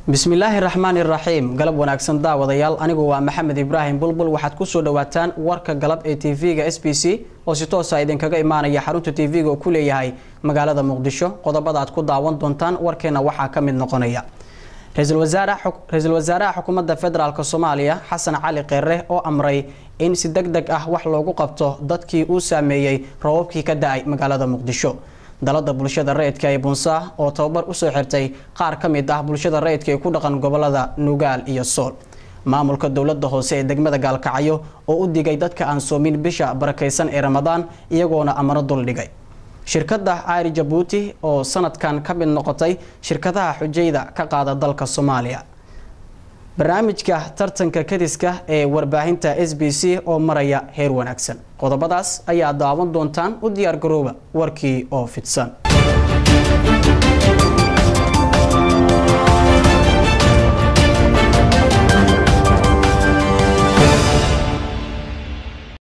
bismillaahi raxmaani raxiim galab wanaagsan daawadayaal anigu waa maxamed ibraahim bulbul waxaad kusoo dhawaataan warka galab ee tv-ga s b c oo si toosa idinkaga imaanaya xarunta tv-ga oo ku leeyahay magaalada muqdisho qodobada aad ku daawan doontaan warkeena waxaa ka mid noqonaya ra-iisul wasaaraha xukuumadda federaalk soomaaliya xasan cali kheyre oo amray in si deg deg ah wax loogu qabto dadkii uu saameeyey roobabkii ka da-ay magaalada muqdisho dalada bulshada rayidka ee bunsa oo tababar usoo xirtay qaar ka mid ah bulshada rayidka ee ku dhaqan gobolada nugaal iyo sool maamulka dowlada hoose ee degmada gaalkacyo oo u digay dadka aan soomin bisha barakeysan ee ramadaan iyagoona amano duldhigay shirkada caari jabuuti oo sanadkan ka mid noqotay shirkadaha xujayda ka qaada dalka soomaaliya barnaamijka tartanka kadiska ee warbaahinta s b c oo maraya heer wanaagsan qodobadaas ayaa daawan doontaan u diyaar garooba warkii oo fidsan